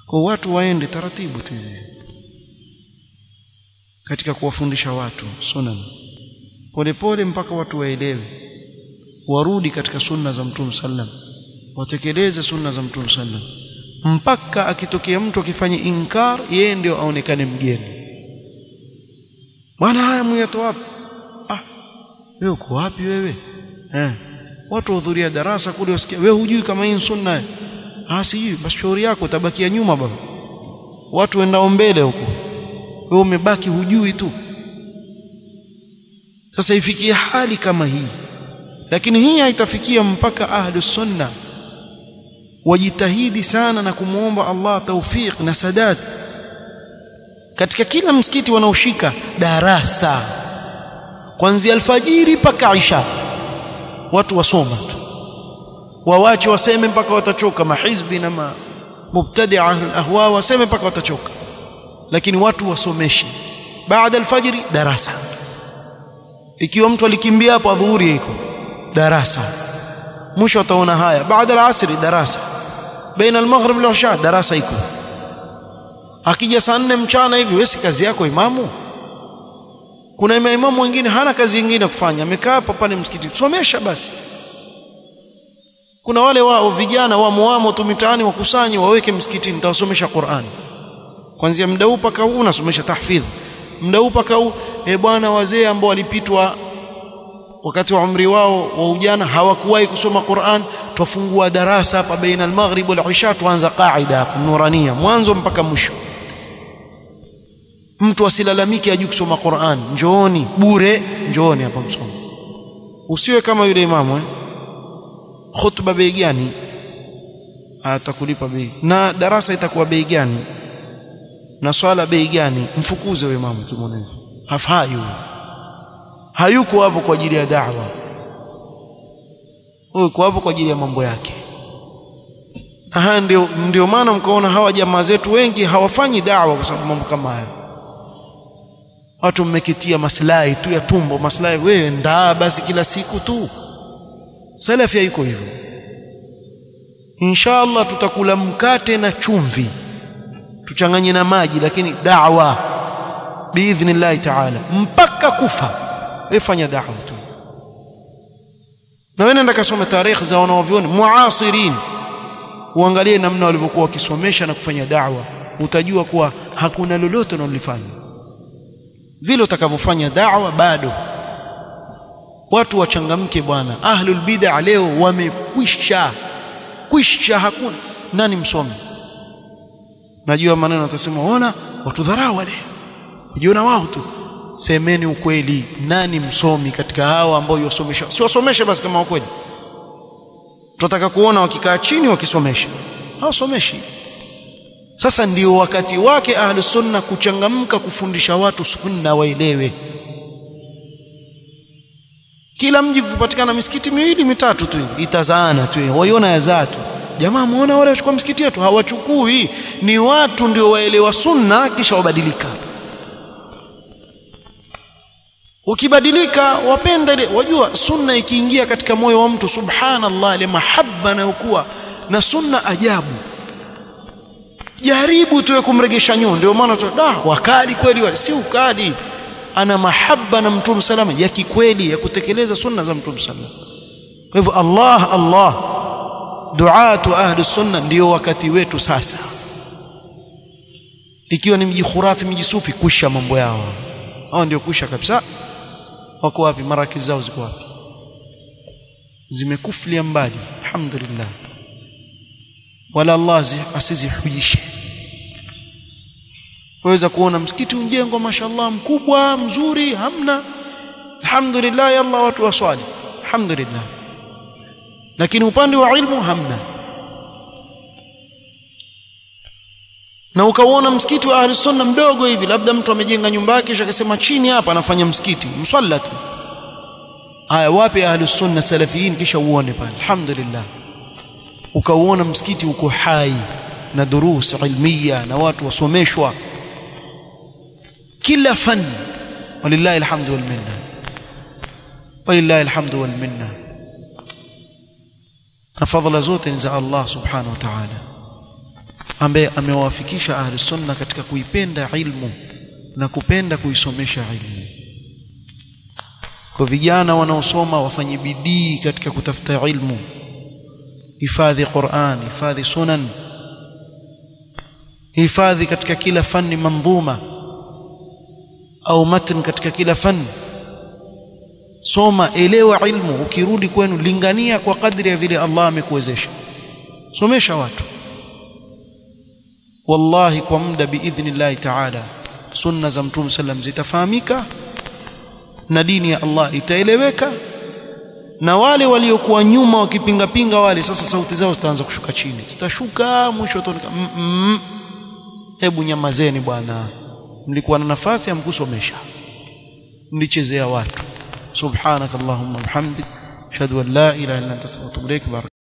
kwa watu waende taratibu tu katika kuwafundisha watu sunan polepole mpaka watu waelewe warudi katika sunna za mtume sallam watekeleze sunna za mtume sallam mpaka akitokea mtu akifanya inkar yeye ndio aonekane mgeni bwana haya mwiyato wapi ah wewe uko wapi wewe eh watu wahudhuria darasa kule wasikia wewe hujui kama hii sunna ah sijui basi shauri yako utabakia nyuma baba watu wendao mbele huko wewe umebaki hujui tu sasa ifikie hali kama hii lakini hii haitafikia mpaka ahlus sunna wajitahidi sana na kumwomba Allah taufiq na sadad katika kila msikiti wanaoshika darasa kuanzia alfajiri mpaka isha watu wasoma tu wawache waseme mpaka watachoka mahizbi na ma mubtadi' ahlul ahwa waseme mpaka watachoka lakini watu wasomeshe baada alfajiri darasa ikiwa mtu alikimbia hapo adhuhuri iko darasa mwisho ataona haya baada alasri darasa baina almaghrib wal isha darasa iko akija saa nne mchana hivi wewe si kazi yako imamu kuna imamu wengine hana kazi nyingine kufanya amekaa hapa pale msikiti somesha basi kuna wale wao vijana wa muamo tu mitaani wakusanye waweke msikitini nitawasomesha Qur'an kuanzia muda huu paka huu unasomesha tahfidh muda huu paka huu e bwana wazee ambao walipitwa wakati wa umri wao wa ujana hawakuwahi kusoma Qur'an twafungua darasa hapa baina al-maghrib wal isha tuanza qaida hapa nurania mwanzo mpaka mwisho mtu asilalamike ajui kusoma Qur'an njooni bure njooni hapa msome usiwe kama yule imamu eh khutba bei gani atakulipa bei na darasa itakuwa bei gani na swala bei gani mfukuze wewe imamu kimwone hafai hayuko hapo kwa ajili ya da'wa yuko hapo kwa ajili ya mambo yake aha ndio ndio maana mkaona hawa jamaa zetu wengi hawafanyi da'wa kwa sababu mambo kama hayo watu mmekitia maslahi tu ya tumbo maslahi wewe ndaa basi kila siku tu salafi haiko hivyo inshallah tutakula mkate na chumvi tuchanganye na maji lakini da'wa biidhnillah ta'ala mpaka kufa wewe fanya da'wa tu na wewe nenda kasome tarehe za wanaovioni muasirin uangalie namna walivyokuwa wakisomesha na kufanya da'wa utajua kuwa hakuna lolote wanalofanya vile utakavyofanya da'wa bado watu wachangamke bwana ahlul bid'a leo wamekwisha kwisha hakuna nani msomi najua maneno atasema ona watu dharau wale ujiona wao tu semeni ukweli nani msomi katika hawa ambao yosomesha si wasomeshe basi kama ukweli tunataka kuona wakikaa chini wakisomesha hawasomeshi sasa ndio wakati wake ahli sunna kuchangamka kufundisha watu sunna waelewe kila mji kupatikana misikiti miwili mitatu tu itazaana tu waiona yazaa tu jamaa muona wale wachukua msikiti yetu hawachukui ni watu ndio waelewa sunna kisha wabadilika ukibadilika wapenda ile wajua sunna ikiingia katika moyo wa mtu subhanallah ile mahabba nayokuwa na sunna ajabu jaribu tuwe kumregesha nyuma ndio maana tu da wakali kweli wale si ukali ana mahaba na mtume salama ya kikweli ya kutekeleza sunna za mtume salama kwa hivyo Allah Allah duatu ahli sunna ndio wakati wetu sasa ikiwa ni mji khurafi mji sufi kusha mambo yao hao ndio kusha kabisa wako wapi maraki zao ziko wapi zimekuflia mbali alhamdulillah wala Allah asizihujishe waweza kuona msikiti unjengwa mashallah mkubwa mzuri hamna alhamdulillah yalla watu waswali alhamdulillah lakini upande wa ilmu hamna na ukaona msikiti wa ahli sunna mdogo hivi labda mtu amejenga nyumba yake kisha akasema chini hapa anafanya msikiti msalla tu haya wapi ahli sunna salafiyin kisha uone pale alhamdulillah ukauona msikiti uko hai na durus ilmiya na watu wasomeshwa kila fani walillahi alhamdu wal minna walillahi alhamdu wal minna na fadhila zote ni za Allah subhanahu wa ta'ala ambaye amewafikisha ahli sunna katika kuipenda ilmu na kupenda kuisomesha ilmu kwa vijana wanaosoma wafanye bidii katika kutafuta ilmu hifadhi Qur'an hifadhi sunan hifadhi katika kila fani mandhuma au matn katika kila fani soma elewa ilmu ukirudi kwenu lingania kwa kadri ya vile Allah amekuwezesha somesha watu wallahi kwa muda biidhnillahi ta'ala sunna za mtume sallam zitafahamika na dini ya Allah itaeleweka na wale waliokuwa nyuma wakipinga pinga wale sasa sauti zao zitaanza kushuka chini zitashuka mwisho utaoneka mm -mm. hebu nyamazeni bwana mlikuwa na nafasi ya mkusomesha mlichezea watu subhanakallahumma bihamdik ashhadu an la ilaha illa anta astaghfiruka wa atubu ilaik